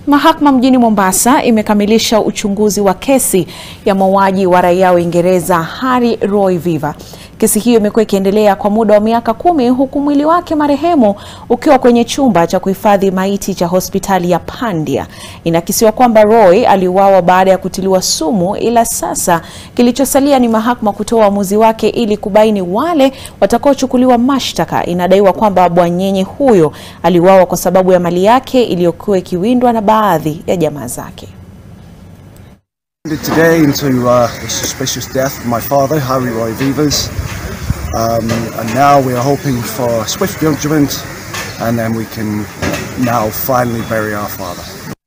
Mahakama mjini Mombasa imekamilisha uchunguzi wa kesi ya mauaji wa raia wa Uingereza Harry Roy Viva. Kesi hiyo imekuwa ikiendelea kwa muda wa miaka kumi huku mwili wake marehemu ukiwa kwenye chumba cha kuhifadhi maiti cha hospitali ya Pandia. Inakisiwa kwamba Roy aliuawa baada ya kutiliwa sumu, ila sasa kilichosalia ni mahakama kutoa uamuzi wake ili kubaini wale watakaochukuliwa mashtaka. Inadaiwa kwamba bwanyenye huyo aliuawa kwa sababu ya mali yake iliyokuwa ikiwindwa na baadhi ya jamaa zake. Today into uh, the suspicious death of my father, Harry Roy Vivas, um, and now we are hoping for swift judgment, and then we can now finally bury our father.